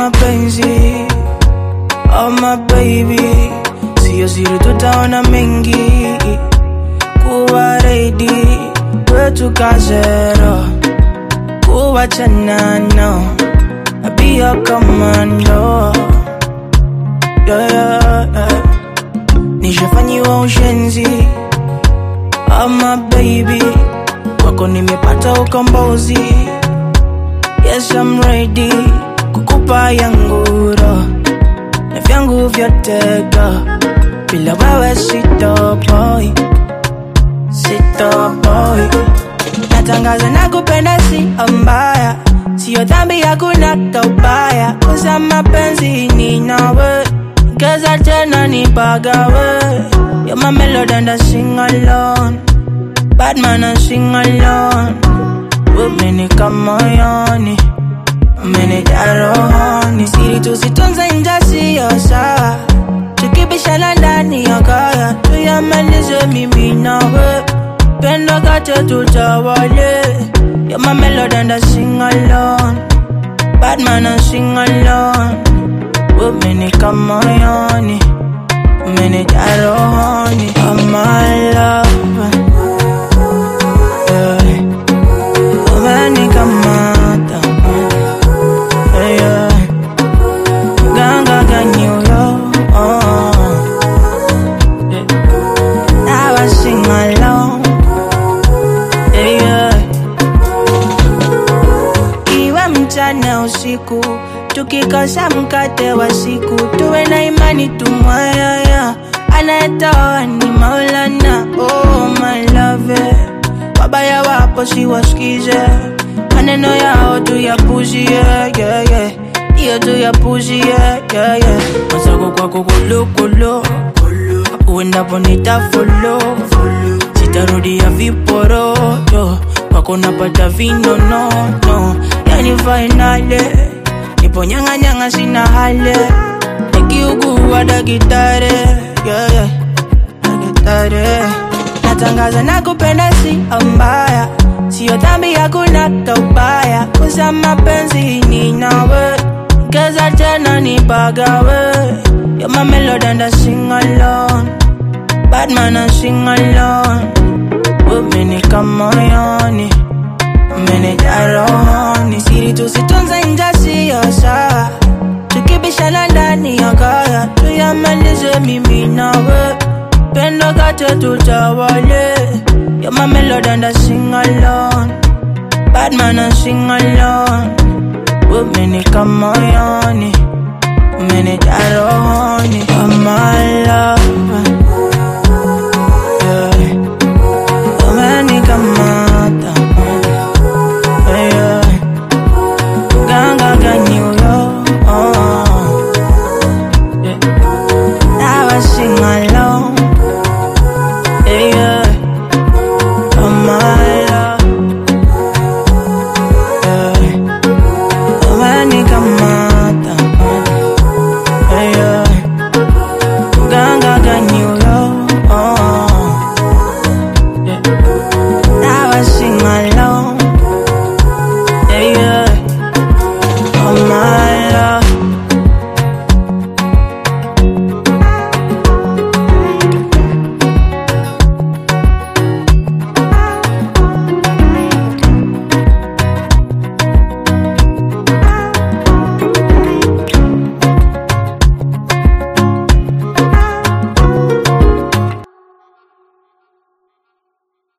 mapenzi oh my baby siyo siri tutaona mengi kuwa ready kwetu kazero kuwachana no be your commando yeah, yeah, yeah. nishafanyiwa ushenzi oh my baby kwako nimepata ukombozi yes I'm ready kukupa yanguro na vyangu vyote go bila wewe sitopoi sitopoi natangaza na kupenda si mbaya sio dhambi hakuna kaubaya kosa mapenzi ni nawe geza tena nipagawe You're my melody and I sing alone Bad man I sing alone Umenika moyoni Umenijaa rohoni Siri tusitunze nje siyo sawa Tukibishana ndani ya kaya Tuyamalize mimi nawe Pendo kate tutawale You're my melody and I sing alone Bad man I sing alone Umenika moyoni Umenijaa rohoni Oh my love yeah. Umenikamata yeah, yeah. Ganga ganyo oh. yeah. Now I sing along yeah, yeah. Iwe mchana usiku tukikosa mkate wa siku tuwe na imani tumwayaya anayetoa ni maulana oh my love wabaya wapo siwasikize maneno yao tuyapuzie yeah, yeah. iyo tuyapuzie yeah, yeah. masako kwako kulukulu uendapo nitafolo sitarudia viporoto kwako napata vinonono yani fainale nipo nyang'anyang'a sina hale nikiugua dakitare yeah, yeah. dakitare natangaza na kupenda si mbaya sio dhambi hakuna kaubaya kosa mapenzi ni nawe geza tena nipagawe You're my melody and I sing alone Bad man I sing alone Umenika moyoni Umenijaa rohoni Siri tusitunze nje siyo sawa Tukibishana ndani ya kaya Tuyamalize mimi nawe Pendo kate tutawale You're my melody and I sing alone Bad man I sing alone Umenika moyoni Umenijaa rohoni Oh my love